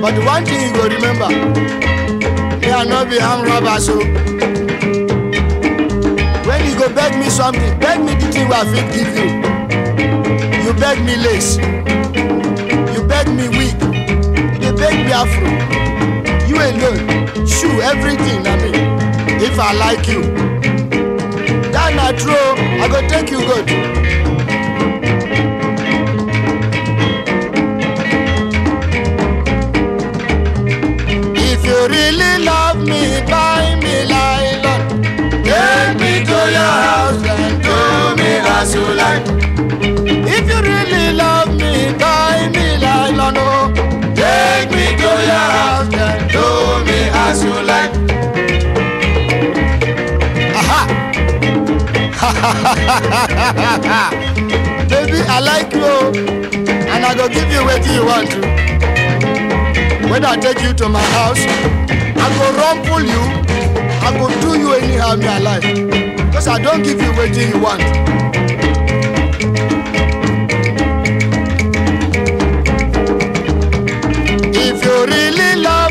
but the one thing you go remember me i no be arm robber so when you go beg me something beg me the thing wey i fit give you you beg me lace you beg me wig you dey beg me afro you alone shoe everything na me if i like you that na true i go take you good. If you really love me, buy me nylon. Take me to your house and do me as you like. If you really love me, buy me nylon. Oh, take me to your house and do me as you like. Aha! Baby, I like you, oh, and I go give you what you want to. When I take you to my house, I go rumple you, I go do you anyhow me I like. Because I don't give you what you want. If you really love